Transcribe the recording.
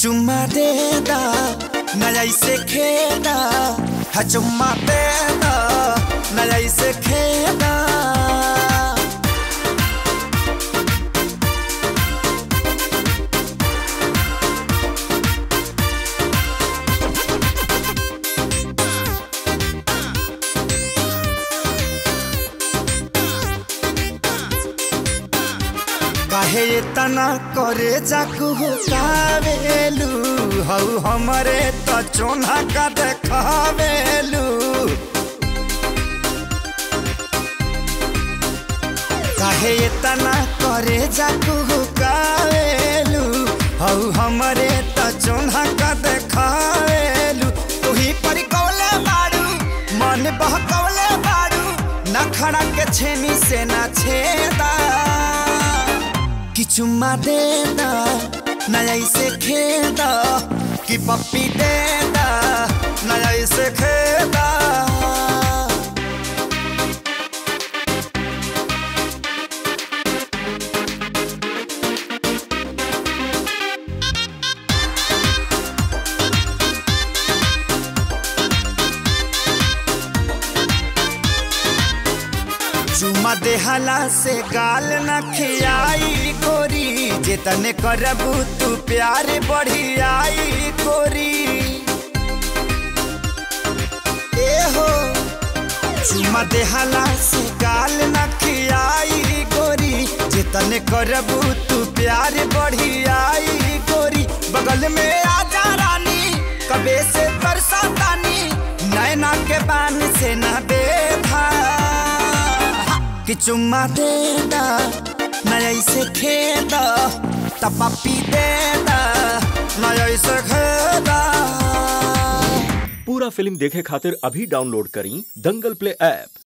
चुम्मा देदा नया से खेदा हा चुम्मा देदा नया से खेदा काहे तना करे जाकू कावेलू हऊ हमरे त चोना का देखावेलू काहे तना करे जाकू कावेलू हऊ हमरे त चोना का देखावेलू तुही पर कौले बाड़ू मन बहकौले बाड़ू नखड़ा के छेनी से ना छेदा कि चुम्मा देना नया इसे खेदा कि पप्पी देना नया इसे खेदा चुम्मा देहला से गाल न खियाई गोरी जेतने करबू तू प्यार बढ़ियाई गोरी ए हो चुम्मा देहला से गाल न खियाई गोरी जेतने करबू तू प्यार बढ़ियाई गोरी बगल में आजा रानी कबे से तरसा तानी नैना के बान से न देखा कि चुम्मा देदा नया से खेदा तपापी देदा नया से खेदा पूरा फिल्म देखे खातिर अभी डाउनलोड करी दंगल प्ले ऐप